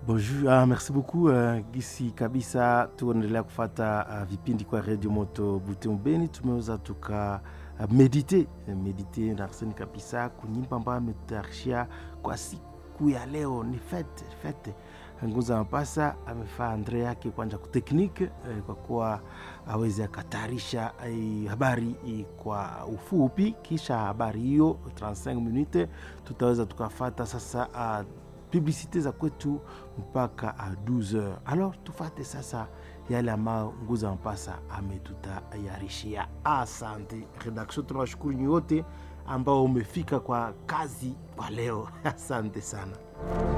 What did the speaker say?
Bonjour, ah, merci beaucoup uh, gisi kabisa tuendelea kufata uh, vipindi kwa Radio Moto Butembo. Tumeweza tuka uh, medite medite na Arsene kabisa kunyimba ambayo ametayarishia kwa siku ya leo. Ni fete fete Nguza Mapasa amefaa andre yake kwanja kuteknike eh, kwa kuwa aweze akatayarisha eh, habari eh, kwa ufupi. Kisha habari hiyo 35 minute tutaweza tukafata sasa uh, publicite za kwetu mpaka a 12h. Alors tufate sasa yale ambayo Nguza Mpasa ametutayarishia. Asante redaction, tunawashukuru nyote ambao umefika kwa kazi kwa leo. Asante sana.